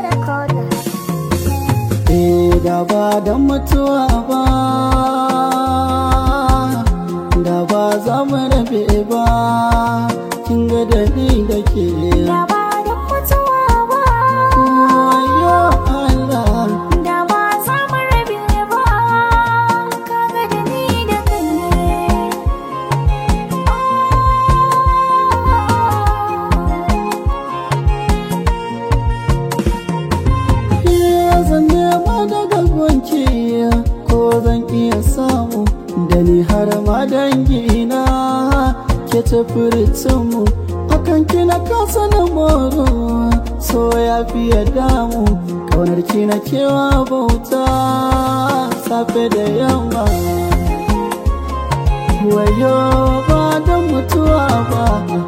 Eh da ba don mutuwa ba da ba za mu rabe ba kin ga da ni da ke Da ba don mutuwa ba, wayo Allah da ba za mu rabe ba, kaga da ni da kai ne. Iya zan nema daga gonki ko zan iya samu da ni har ma dangina ke tafi mu akan kina kasa na moro so ya fiye damu kaunar ki na kewa bauta safe da yamma wayo ba don mutuwa ba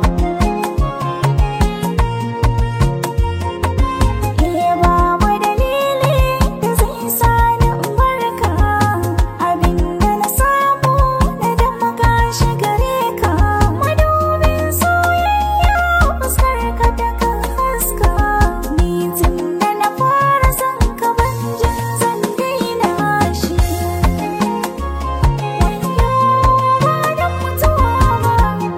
Eh babu dalili da zai sa ni in barka abinda na samu na dama gashi gare ka madubin soyayya fuskar ka ta kan haska ni tun da na fara son ka ban jin zan daina shi wayo ba da mutuwa ba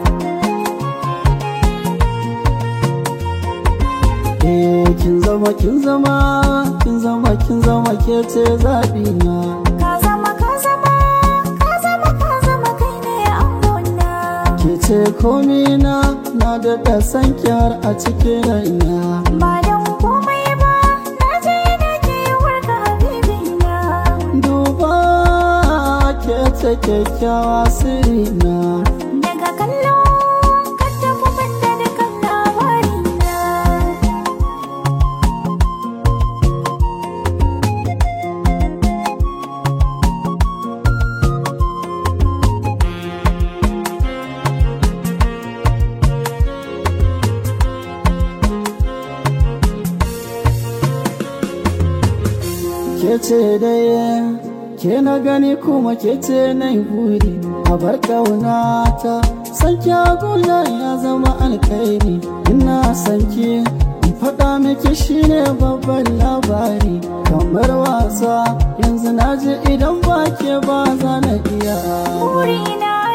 Eh kin zama kin zama kin zama kin zama ke ce zaɓi na Ka zama ka zama ka zama ka zama kai ne angona ke ce komi na na daɗa san kyar a cikin raina Ba don komai ba na je na kewar ka habibina duba ke ce kyakkyawa sirina Daga kallo ka tafi banda da kan labarina ke ce dai ke na gani kuma ke ce na yi buri a bar ƙaunata san kyaguna ya zama alkairi ina san ki in faɗa miki shine babban labari kamar wasa yanzu na ji idan ba ke ba za na iya Burina